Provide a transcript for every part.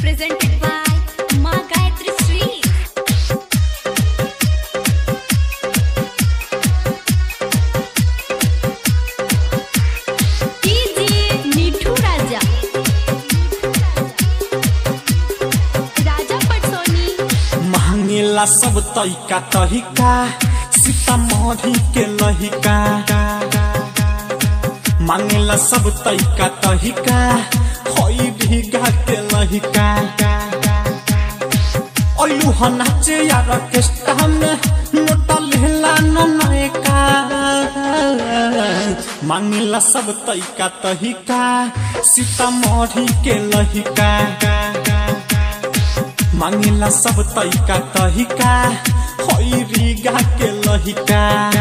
presented by Ma Gayatri Sweet. DJ मिठू राजा राजा पटसोनी मांगेला सब तैका तहिका सीतामढ़ी के लहिका मांगेला सब तैका तहिका हई भीगा के लहिका ओलू ह नाचे यार ऑर्केस्ट्रा में नोटा लेला न नयका मांगेला सब तैका तहिका सीतामढ़ी के लहिका मांगेला सब तैका तहिका हई रीगा के लहिका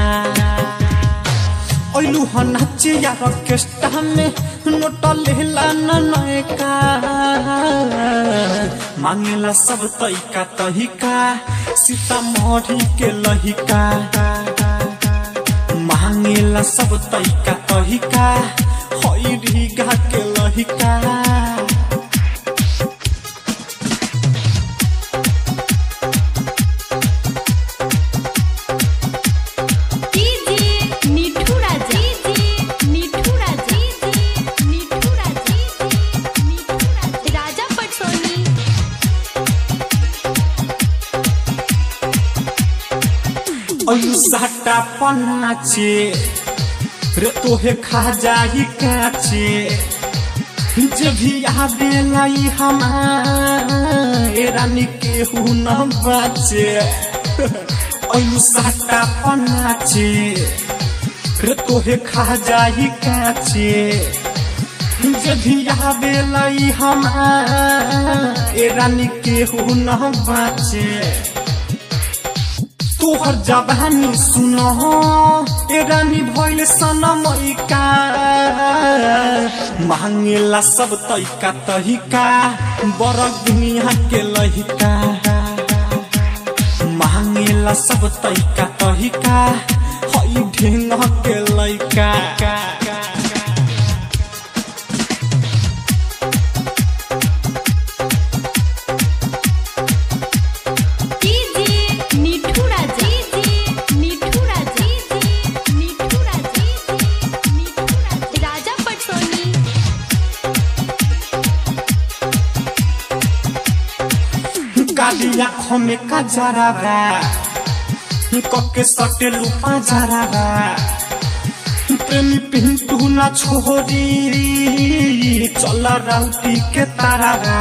ओलू ह नाचे यार ऑर्केस्ट्रा में नोट लेला न नयका मांगेला सब तैका तहिका सीतामढ़ी के लहिका मांगेला सब तैका तहिका हई रीगा के लहिका DJ मिठू राजा DJ मिठू राजा DJ मिठू राजा DJ मिठू राजा राजा पटसोनी अयु साटा पनाचे रे तोहे खा जाई काचे जब भी आवे लाई हमारे रानी के हु न बाचे अयु साटा पनाचे रे तोहे खा जाई काचे जब भी आवे लाई हमारे रानी के हु न बाचे तोहर जवानी सुनो ए रानी भइल सनमैका मांगेला सब तैका तहिका बरक दुनिया के लहिका मांगेला सब तैका तहिका हई ढेंग के लइका DJ मिठू राजा DJ मिठू राजा DJ मिठू राजा DJ मिठू राजा राजा पटसोनी काली आँखों में कजरा बा कके सटे लुपा जरा बा प्रेमी पिंटू ना छोरी चल राउटी के तारा बा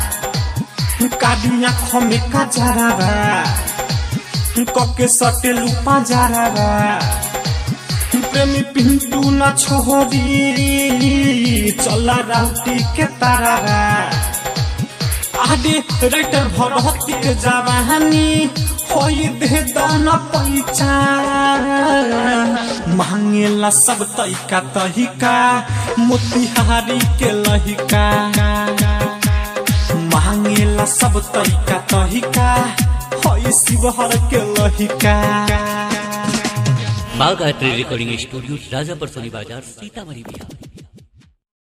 काली आँखों में कजरा बा कके सटे लुपा जरा बा प्रेमी पिंटू ना छोरी चल राउटी के तारा बा आदि राइटर भरती के जवानी होई दे दान पैचा मांगेला सब तैका तहिका मोतिहारी के लहिका मांगेला सब तैका तहिका होई शिवहर के लहिका माँ गायत्री रिकॉर्डिंग स्टूडियो राजापुर सोनी बाजार सीतामढ़ी बिहार